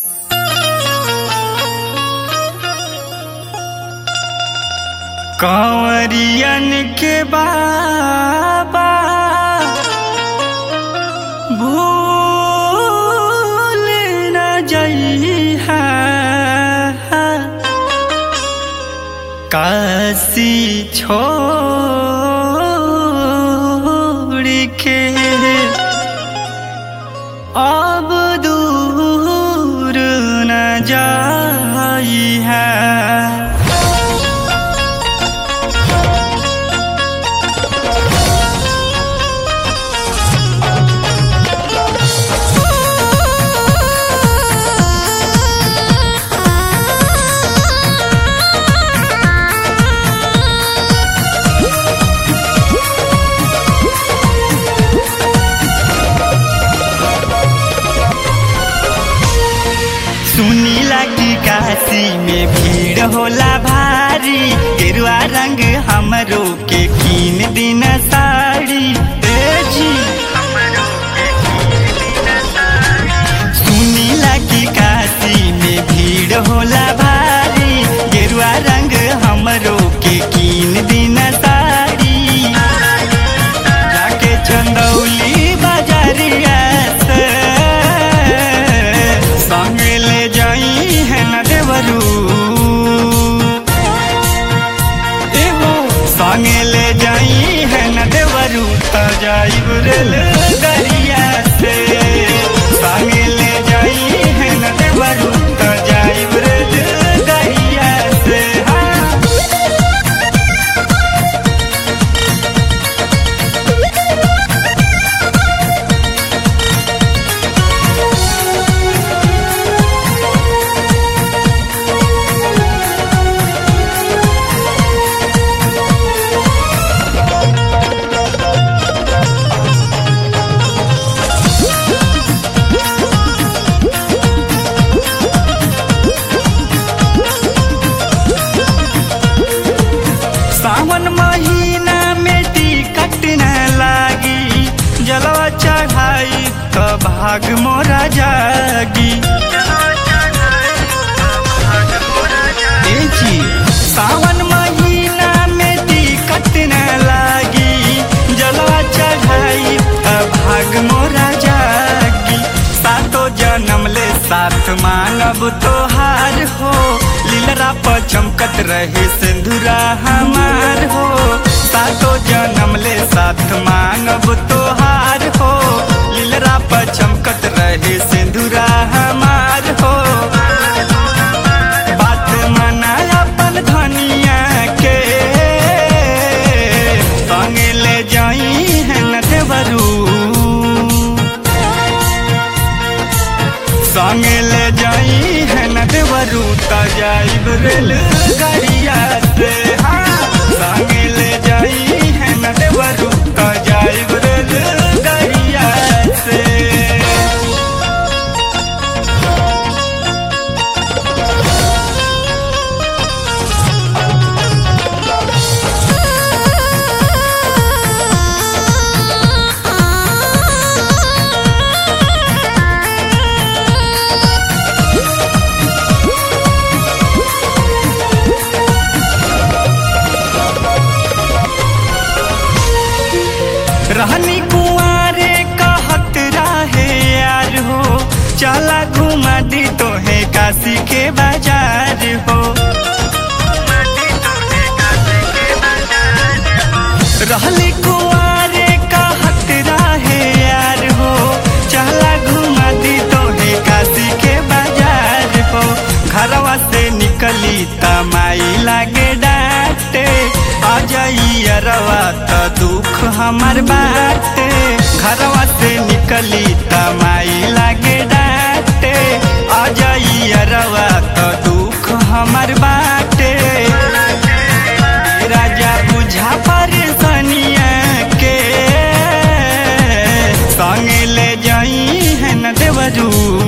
कंवरियन के बाबा भूल न जइहा काशी छोड़ के अब दूर न जाइहा सुनीला की काशी में भीड़ होला भारी गेरुआ रंग हमरो के कीन दिन साड़ी ए जी सुनीला की काशी में भीड़ होला भारी गेरुआ रंग हमरो के कीन दिन साड़ी जाके चंदौली बाजारिया से संग ले जाई है न देवरू एहो संग ले जाई है न देवरू त जाइब रेल दरिया से संग ले जाई है न देवरू त जाइब रेल दरिया से हाँ सावन महीना में टिकट न लागी जलवा चढ़ाई तो भाग मोरा जागी ए जी, सावन महीना में टिकट न लागी जलवा चढ़ाई तो भाग मोरा जागी सातो जन्म ले साथ मांगब तोहार हो लीलरा पर चमकत रहे सिंधुरा हमार हो सातो जन्म ले साथ मांगब तोहार हो लीलरा पर चमकत रहे सिंधुरा हमार हो बात मना अपन धनिया के संग ले जाई है न देवरू संग ले जाई है न देवरू त जाइब रेल गाड़िया से हाँ संग ले जाई है न देवरू त जाइब रेल गाड़िया से रहनी कुआरे कहत रहे यार हो चला घुमा दी तो है काशी के बाजार हो रहली कुआरे कहत रहे यार हो चला घुमा दी तो है काशी के बाजार हो घरवा से निकली तमाई लागे डांटे आ जाई अरवा त दुख हमार बाटे घरवा से निकली तमाई लागे डांटे आ जाई अरवा त दुख हमार बाटे राजा बुझा परेशानिया के संग ले जाई है न देवरू